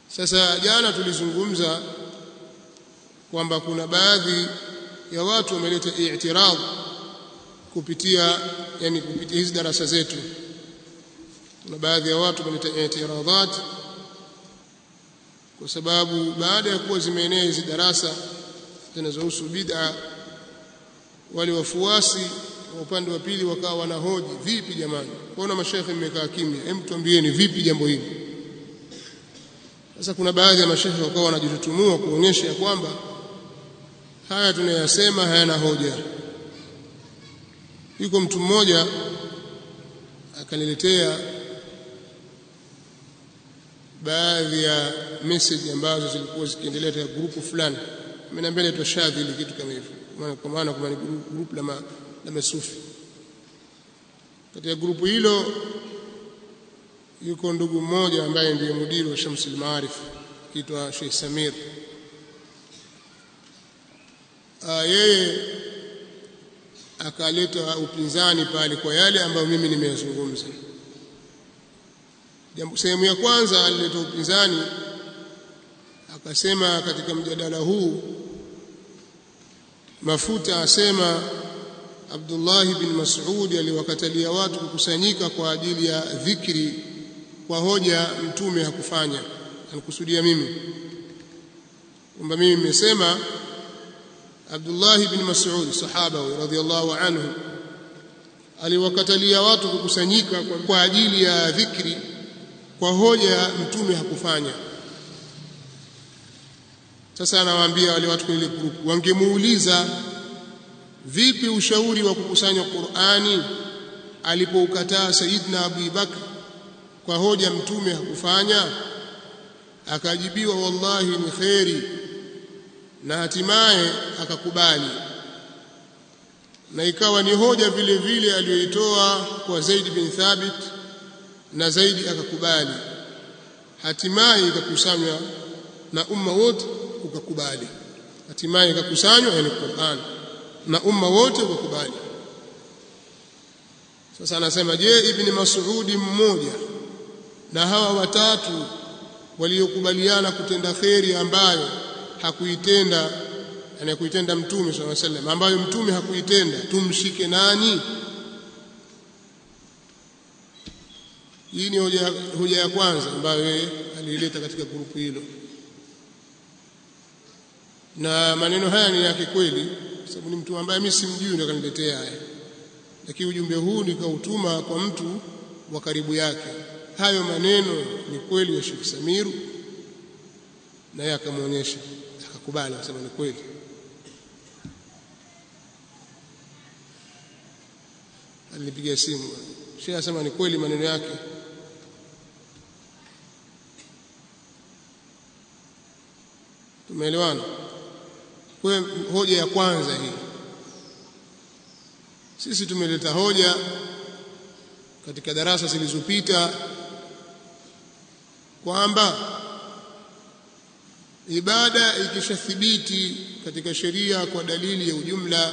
sasa jana tulizungumza kwamba kuna baadhi ya watu wameleta i'tirad kupitia yani kupitia hizi darasa zetu kuna baadhi ya watu wameleta i'tiradat kwa sababu baada ya kuwa zimeenea hizi darasa zinazohusu bid'a wale wafuasi wa upande wa pili wakawa wanahoji vipi jamani mbona mashekhe mmekaa kimya hem tuambieni vipi jambo hili sasa kuna baadhi ya mashekhe wakawa wanajitutumua kuonyesha ya kwamba haya tunayasema hayana hoja yuko mtu mmoja akaniletea baadhi ya message ambazo zilikuwa zikiendelea katika grupu fulani ameniambia naitwa shadhili kitu kama hivyo kwa maana kwamba ni grupu la, ma, la masufi katika grupu hilo yuko ndugu mmoja ambaye ndiye mudiri wa Shamsul Maarif kitwa Sheikh Samir yeye akaleta upinzani pale kwa yale ambayo mimi nimeyazungumza sehemu ya kwanza alileta upinzani akasema katika mjadala huu mafuta asema Abdullah bin Mas'ud aliwakatalia watu kukusanyika kwa ajili ya dhikri kwa hoja mtume hakufanya alikusudia mimi kwamba mimi nimesema Abdullah bin Mas'ud sahaba radhiyallahu anhu aliwakatalia watu kukusanyika kwa ajili ya dhikri kwa hoja mtume hakufanya sasa anawaambia wale watu kwenye group wangemuuliza vipi ushauri wa kukusanya Qur'ani alipoukataa Sayyidina Abu Bakr kwa hoja mtume hakufanya akajibiwa wallahi ni kheri na hatimaye akakubali na ikawa ni hoja vile vile aliyoitoa kwa Zaid bin Thabit na Zaidi akakubali hatimaye ikakusanywa na umma wote ukakubali hatimaye ikakusanywa yani Qur'an na umma wote ukakubali sasa anasema je ibn Mas'udi mmoja na hawa watatu waliokubaliana kutenda kheri ambayo hakuitenda yani kuitenda mtume swalla sallam ambayo mtume hakuitenda tumshike nani hii ni hoja, hoja ya kwanza ambayo yeye aliileta katika grupu hilo na maneno haya ni yake kweli sababu ni mtu ambaye mimi simjui ndio kaniletea haya lakini ujumbe huu nikautuma kwa mtu wa karibu yake hayo maneno ni kweli ya Sheikh Samiru na yeye akamwonyesha akakubali akasema ni kweli alinipigia simu Sheikh asema ni kweli maneno yake tumeelewana kwa hoja ya kwanza hii sisi tumeleta hoja katika darasa zilizopita kwamba ibada ikishathibiti katika sheria kwa dalili ya ujumla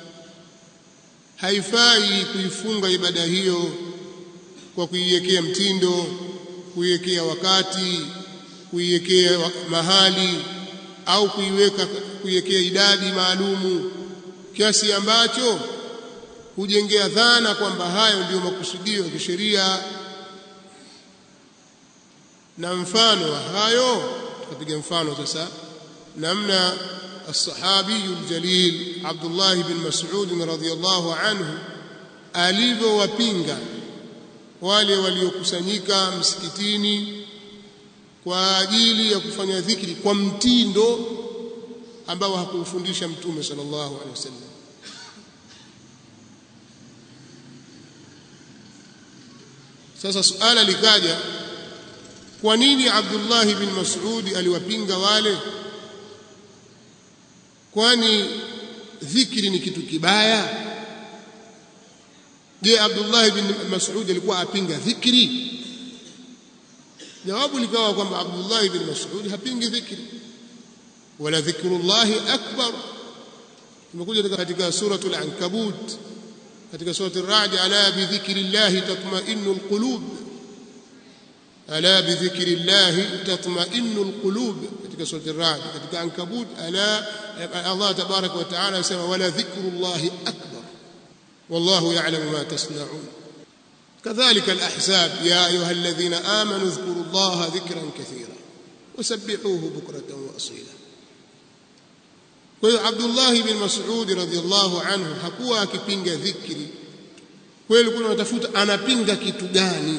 haifai kuifunga ibada hiyo kwa kuiwekea mtindo kuiwekea wakati kuiwekea mahali au kuiweka kuiwekea idadi maalumu kiasi ambacho hujengea dhana kwamba hayo ndiyo makusudio ya kisheria na mfano wa hayo tukapiga mfano sasa namna الصحابي الجليل عبد الله بن مسعود رضي الله عنه alivyowapinga wale waliokusanyika msikitini kwa ajili ya kufanya dhikri kwa mtindo ambao hakufundisha mtume sallallahu alaihi wasallam sasa suala likaja kwa nini Abdullah bin Mas'ud aliwapinga wale kwani dhikri ni kitu kibaya je Abdullah bin Mas'ud alikuwa apinga dhikri jawabu likawa kwamba Abdullah bin Mas'ud hapingi dhikri wala dhikrullahi akbar tumekuja katika suratul ankabut katika suratul ra'd ala bi dhikrillahi tatma'innul qulub ala bidhikri llahi tatma'innu alqulub katika sura ar-ra'd katika ankabut ala Allah tabaraka wa taala anasema wala dhikru llahi akbar wallahu ya'lamu ma tasna'un كذلك الأحزاب يا أيها الذين آمنوا اذكروا الله ذكرا كثيرا وسبحوه بكرة وأصيلا kwa hiyo Abdullah bin Mas'ud radhiallahu anhu hakuwa akipinga dhikri kweli kuna natafuta anapinga kitu gani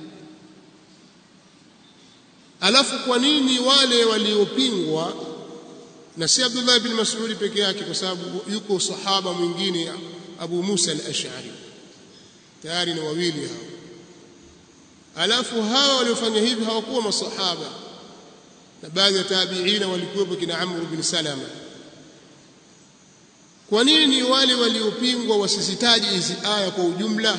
alafu kwa nini wale waliopingwa na si Abdullah bin Mas'ud peke yake kwa sababu yuko sahaba mwingine Abu Musa al-Ash'ari tayari ni wawili hao alafu hawa waliofanya hivi hawakuwa masahaba na baadhi ya tabiina walikuwepo kina Amr bin Salama kwa nini wale waliopingwa wasisitaji hizi aya kwa ujumla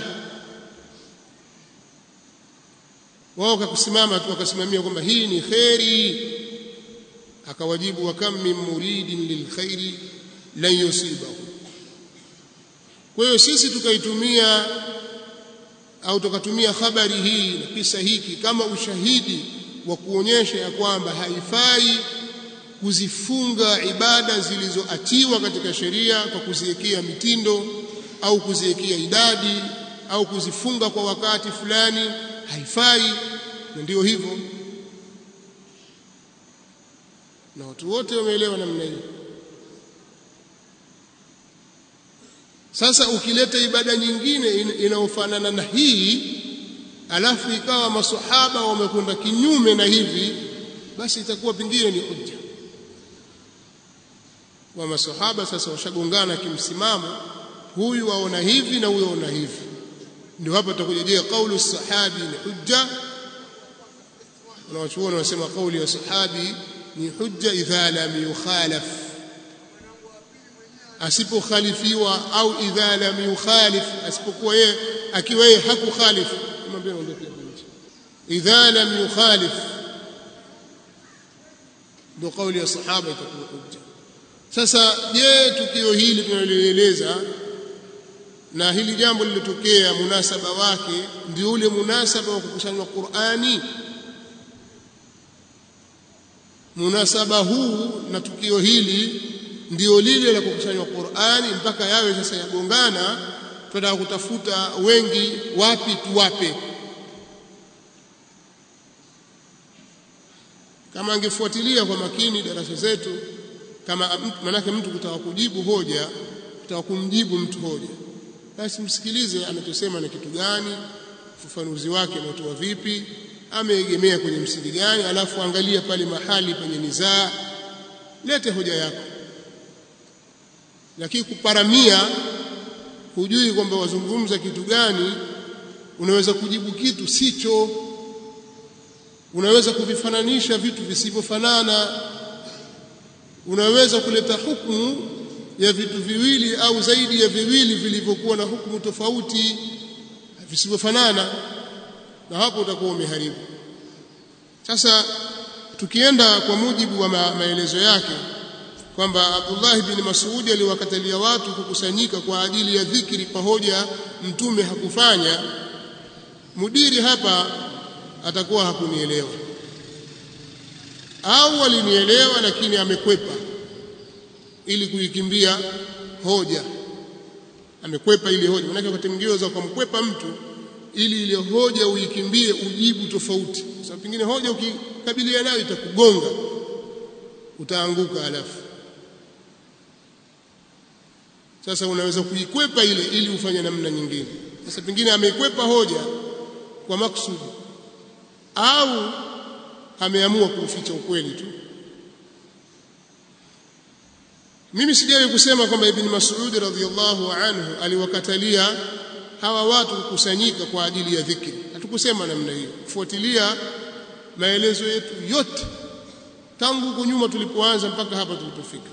wao wakakusimama tu wakasimamia kwamba hii ni kheri akawajibu wa kam min muridin lilkhairi lan yusibahu kwa hiyo sisi tukaitumia au tukatumia habari hii na kisa hiki kama ushahidi wa kuonyesha ya kwamba haifai kuzifunga ibada zilizoatiwa katika sheria kwa kuziwekea mitindo au kuziwekea idadi au kuzifunga kwa wakati fulani haifai na ndio hivyo na watu wote wameelewa namna hiyo sasa ukileta ibada nyingine inayofanana na hii alafu ikawa masahaba wamekwenda kinyume na hivi basi itakuwa pengine ni hujja wa masahaba sasa washagongana kimsimamo huyu aona hivi na huyu aona hivi ndio hapa tutakuja je kaulu sahabi ni hujja wanawachuoni wanasema kauli ya sahabi ni hujja idha lam yukhalaf asipokhalifiwa au idha lam yukhalif asipokuwa yeye akiwa yeye hakukhalif mwambie ondoke nje idha lam yukhalif ndio kauli ya sahaba itakuwa hujja sasa je tukio hili tunaloeleza na hili jambo lilotokea munasaba wake ndio ule munasaba wa kukusanywa Qur'ani munasaba huu na tukio hili ndio lile la kukusanywa Qur'ani mpaka yawe sasa yagongana tunataka kutafuta wengi wapi tuwape kama angefuatilia kwa makini darasa zetu kama manake mtu kutaka kujibu hoja kutaka kumjibu mtu hoja basi msikilize anachosema na kitu gani ufafanuzi wake anatoa vipi ameegemea kwenye msingi gani alafu angalia pale mahali penye nizaa lete hoja yako lakini kuparamia hujui kwamba wazungumza kitu gani unaweza kujibu kitu sicho unaweza kuvifananisha vitu visivyofanana unaweza kuleta hukumu ya vitu viwili au zaidi ya viwili vilivyokuwa na hukumu tofauti visivyofanana na hapo utakuwa umeharibu sasa tukienda kwa mujibu wa ma maelezo yake kwamba Abdullah bin Mas'ud aliwakatalia watu kukusanyika kwa ajili ya dhikri pamoja mtume hakufanya mudiri hapa atakuwa hakunielewa au alinielewa lakini amekwepa ili kuikimbia hoja amekwepa ile hoja maana wakati mwingine unaweza kumkwepa mtu ili ile hoja uikimbie ujibu tofauti sababu pengine hoja ukikabiliana nayo itakugonga utaanguka alafu sasa unaweza kuikwepa ile ili ufanye namna nyingine sasa pengine ameikwepa hoja kwa maksudi au ameamua kuficha ukweli tu mimi sijawahi kusema kwamba ibn Mas'ud radhiyallahu anhu aliwakatalia hawa watu kukusanyika kwa ajili ya dhikri hatukusema namna hiyo kufuatilia maelezo yetu yote tangu huko nyuma tulipoanza mpaka hapa tulipofika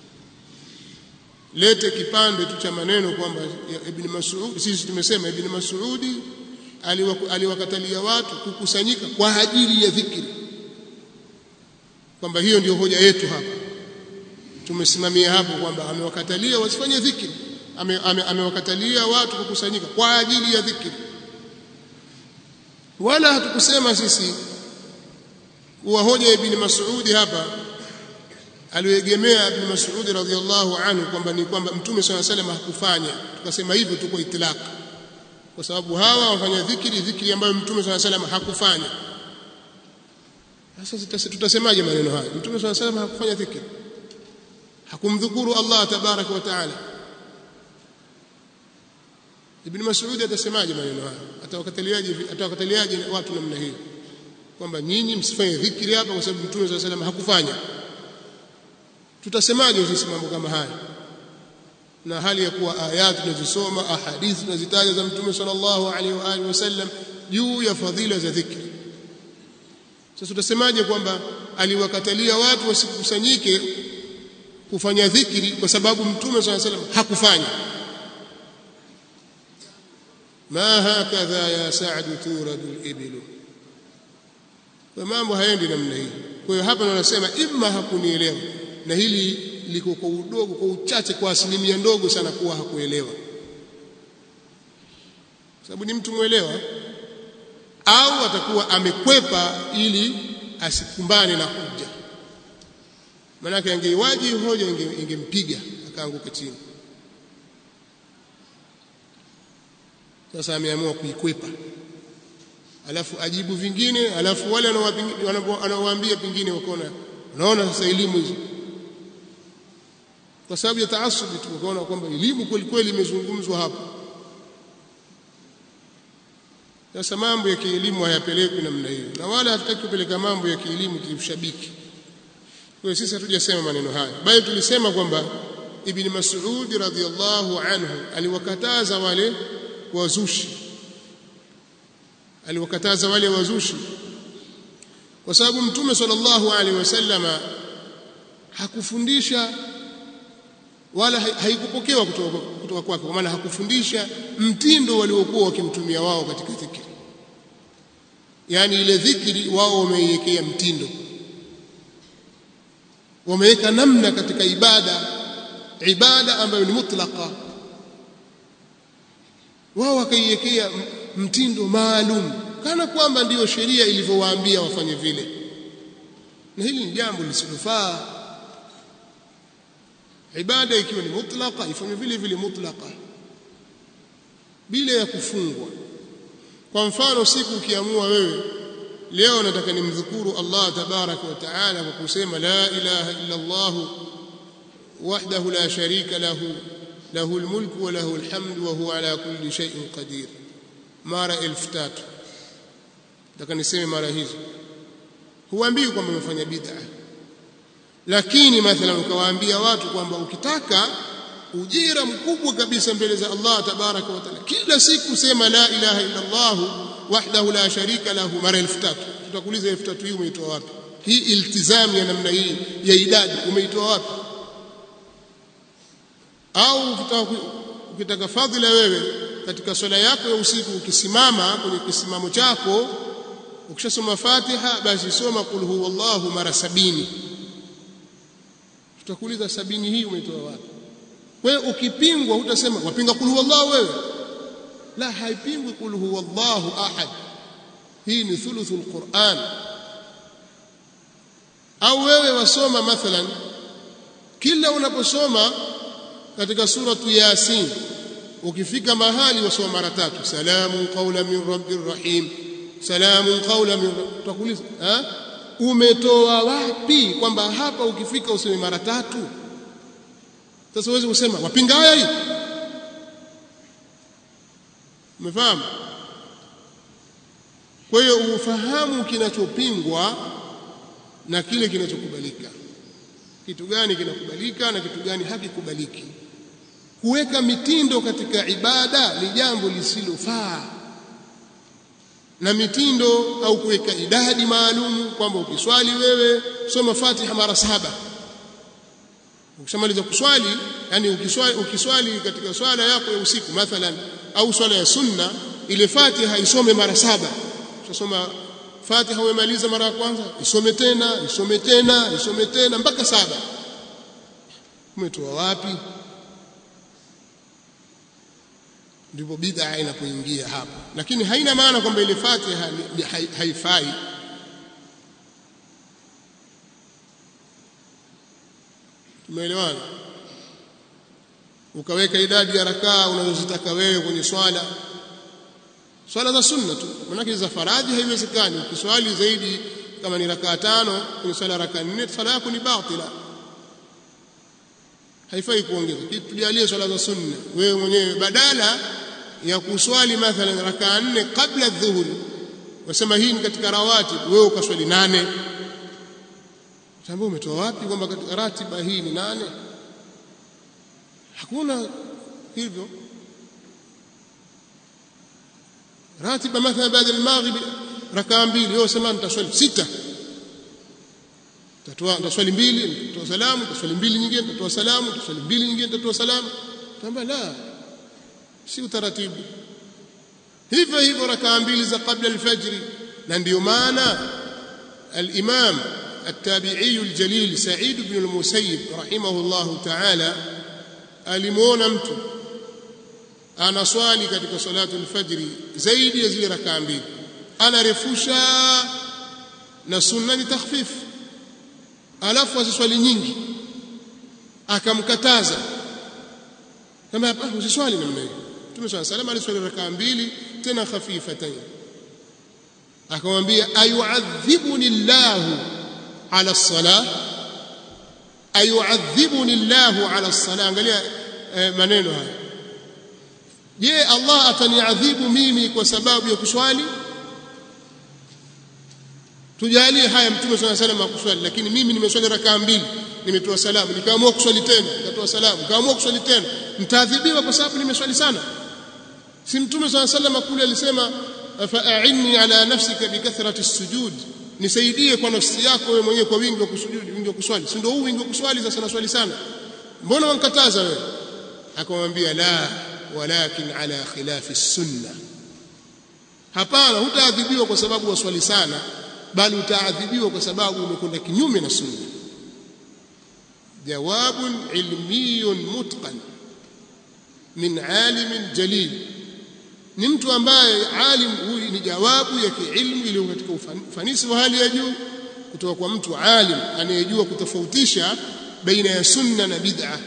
lete kipande tu cha maneno kwamba ibn Mas'ud sisi tumesema ibn Mas'ud aliwakatalia watu kukusanyika kwa ajili ya dhikri kwamba hiyo ndio hoja yetu hapa tumesimamia hapo kwamba amewakatalia wasifanye dhikri amewakatalia ame, ame watu kukusanyika kwa ajili ya dhikri wala hatukusema sisi kuwa hoja ibn Mas'ud hapa alioegemea ibn Mas'ud radhiallahu anhu kwamba ni kwamba mtume swalla salam hakufanya tukasema hivyo tuko itilaq kwa sababu hawa wafanya dhikri dhikri ambayo mtume swalla salam hakufanya sasa tutasemaje maneno haya mtume swalla salam hakufanya dhikri hakumdhukuru Allah tabaraka wa taala Ibn Mas'ud atasemaje maneno haya atawakataliaje atawakataliaje watu namna hiyo kwamba nyinyi msifanye dhikri hapa kwa sababu Mtume صلى الله hakufanya tutasemaje sisi mambo kama haya na hali ya kuwa ayat tunazisoma ahadithi tunazitaja za Mtume sallallahu alaihi wa alihi wasallam juu ya fadhila za dhikri sasa tutasemaje kwamba aliwakatalia watu wasikusanyike kufanya dhikri kwa sababu Mtume صلى الله عليه وسلم hakufanya ma hakadha ya sa'd turadu al-iblu kwa mambo haendi namna hii kwa hiyo hapa tunasema imma hakunielewa na hili liko kwa udogo kwa uchache kwa asilimia ndogo sana kuwa hakuelewa sababu ni mtu mwelewa au atakuwa amekwepa ili asikumbane na hoja maanake angeiwaji hoja ingempiga akaanguka chini sasa ameamua kuikwepa alafu ajibu vingine alafu wale anaowaambia pengine wakaona unaona sasa elimu hizo kwa sababu ya taasubi tu ukaona kwamba elimu kweli kweli imezungumzwa hapa sasa mambo ya kielimu hayapelekwi namna hiyo na wala hatutaki kupeleka mambo ya kielimu kiushabiki kwa sisi hatujasema maneno haya bali tulisema kwamba ibn Mas'ud radhiyallahu anhu aliwakataza wale wazushi aliwakataza wale wazushi kwa sababu mtume sallallahu alaihi wasallama hakufundisha wala haikupokewa kutoka kutoka kwake kwa maana hakufundisha mtindo waliokuwa wakimtumia wao katika dhikri yani ile dhikri wao wameiwekea mtindo wameweka namna katika ibada ibada ambayo ni mutlaqa wao wakaiwekea mtindo maalum kana kwamba ndiyo sheria ilivyowaambia wafanye vile na hili ni jambo lisilofaa ibada ikiwa ni mutlaqa ifanywe vile vile mutlaqa bila ya kufungwa kwa mfano siku ukiamua wewe leo nataka nimdhukuru Allah tabaraka wa taala kwa kusema la ilaha illa Allah wahdahu la sharika lahu له الملك وله الحمد وهو على كل شيء قدير mara 1000 nataka niseme mara hizo huambii kwamba umefanya bid'a lakini mathalan ukawaambia watu kwamba ukitaka ujira mkubwa kabisa mbele za Allah tabaraka wa taala kila siku sema la ilaha illa Allah wahdahu la sharika lahu mara 1000 tutakuuliza 1000 hii umeitoa wapi hii iltizamu ya namna hii ya idadi umeitoa wapi au ukitaka fadhila wewe katika swala yako ya usiku ukisimama kwenye kisimamo chako ukishasoma Fatiha basi soma kul huwallahu mara sabini tutakuuliza sabini hii umeitoa wapi wewe ukipingwa hutasema wapinga kul huwallahu wewe la haipingwi kul huwallahu ahad hii ni thuluthul Qur'an au wewe wasoma mathalan kila unaposoma katika suratu yasin ukifika mahali wasoma mara tatu salamun qawla min rabbir rahim salamun qawla min tutakuuliza eh umetoa wapi kwamba hapa ukifika useme mara tatu sasa uweze kusema wapinga haya hii umefahamu kwa hiyo ufahamu kinachopingwa na kile kinachokubalika kitu gani kinakubalika na kitu gani hakikubaliki kuweka mitindo katika ibada ni jambo lisilofaa na mitindo au kuweka idadi maalum kwamba ukiswali wewe soma Fatiha mara saba ukishamaliza kuswali yani ukiswali, ukiswali katika swala yako ya usiku mathalan au swala ya sunna ile Fatiha isome mara saba utasoma Fatiha umemaliza mara ya kwanza isome tena isome tena isome tena mpaka saba umetoa wapi ndipo bid'a inapoingia hapa lakini haina maana kwamba ile Fatiha haifai tumeelewana ukaweka idadi ya rakaa unazozitaka wewe kwenye swala swala za sunna tu maana za faradhi haiwezekani ukiswali zaidi kama ni rakaa tano kwenye swala rakaa nne swala yako ni batila haifai kuongeza tujalie swala za sunna wewe mwenyewe badala ya kuswali mathalan rakaa nne kabla dhuhuri wasema hii ni katika rawatib wewe ukaswali nane Sasa umetoa wapi kwamba katika ratiba hii ni nane hakuna hivyo ratiba mathalan baada al-maghrib rakaa mbili wewe usema nitaswali sita tatoa nitaswali mbili nitatoa salamu nitaswali mbili nyingine nitatoa salamu nitaswali mbili nyingine nitatoa salamu tamba la si utaratibu hivyo hivyo rakaa mbili za kabla al-fajr na ndio maana al-imam التابعي الجليل سعيد بن المسيب رحمه الله تعالى alimuona mtu anaswali katika salatu al-fajr zaidi ya zile rakaa mbili anarefusha na sunna ni takhfif alafu asiswali nyingi akamkataza kama hapa usiswali namna hiyo Mtume swalla salama aliswali rakaa mbili tena khafifatan akamwambia ayu'adhibuni Allahu ala as-salah ayu'adhibuni Allahu ala as-salah angalia eh, maneno haya je Allah ataniadhibu mimi kwa sababu ya kuswali tujalie haya mtume swalla salam akuswali lakini mimi nimeswali rakaa mbili nimetoa salamu nikaamua kuswali tena nikatoa salamu nikaamua kuswali tena nitaadhibiwa kwa sababu nimeswali sana si mtume swalla salam kule alisema fa'inni ala nafsika bikathrati sujud nisaidie kwa nafsi yako wewe mwenyewe kwa wingi wa kusujudi wingi wa kuswali si ndio huu wingi wa kuswali sasa naswali sana mbona wankataza wewe akamwambia la walakin ala khilafi sunna hapana hutaadhibiwa kwa sababu waswali sana bali utaadhibiwa kwa sababu umekwenda kinyume na sunna jawabun ilmiyun mutqan min alimin jalil ni mtu ambaye alim huyu ni jawabu ya kiilmu iliyo katika ufanisi wa hali ya juu kutoka kwa mtu alim anayejua kutofautisha baina ya sunna na bid'a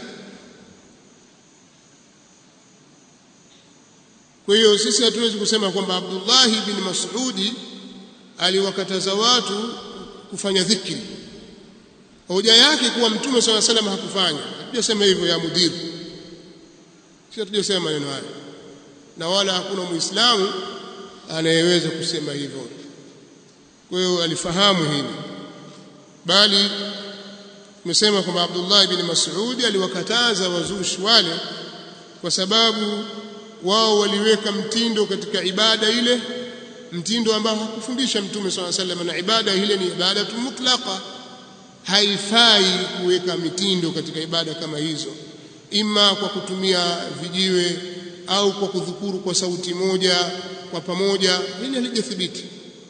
kwa hiyo sisi hatuwezi kusema kwamba Abdullah bin Mas'udi aliwakataza watu kufanya dhikri hoja yake kuwa mtume swalla salam hakufanya hatujasema hivyo ya mudiri sisi hatujasema maneno hayo na wala hakuna muislamu anayeweza kusema hivyo kwa hiyo alifahamu hili bali tumesema kwamba Abdullah bin Mas'ud aliwakataza wazushi wale kwa sababu wao waliweka mtindo katika ibada ile mtindo ambao hakufundisha mtume swalla sallam na ibada ile ni ibada mutlaqa haifai kuweka mitindo katika ibada kama hizo ima kwa kutumia vijiwe au kwa kudhukuru kwa sauti moja kwa pamoja hili halijathibiti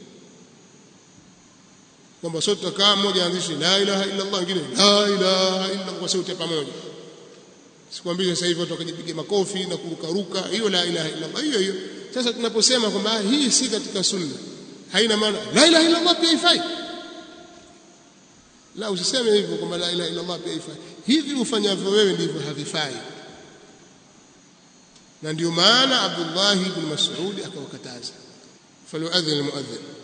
kwamba sote tukaa mmoja anzishi la ilaha illa Allah wengine la ilaha illa Allah kwa sauti ya pamoja sikwambii sasa hivi watu wakajipiga makofi na kurukaruka hiyo la ilaha illa Allah hiyo hiyo sasa tunaposema kwamba hii si katika sunna haina maana la ilaha illa Allah pia haifai la usiseme hivyo kwamba la ilaha illa Allah pia haifai hivi ufanyavyo wewe ndivyo havifai na ndio maana Abdullah ibn Mas'ud akawakataza falyuadhin almuadhin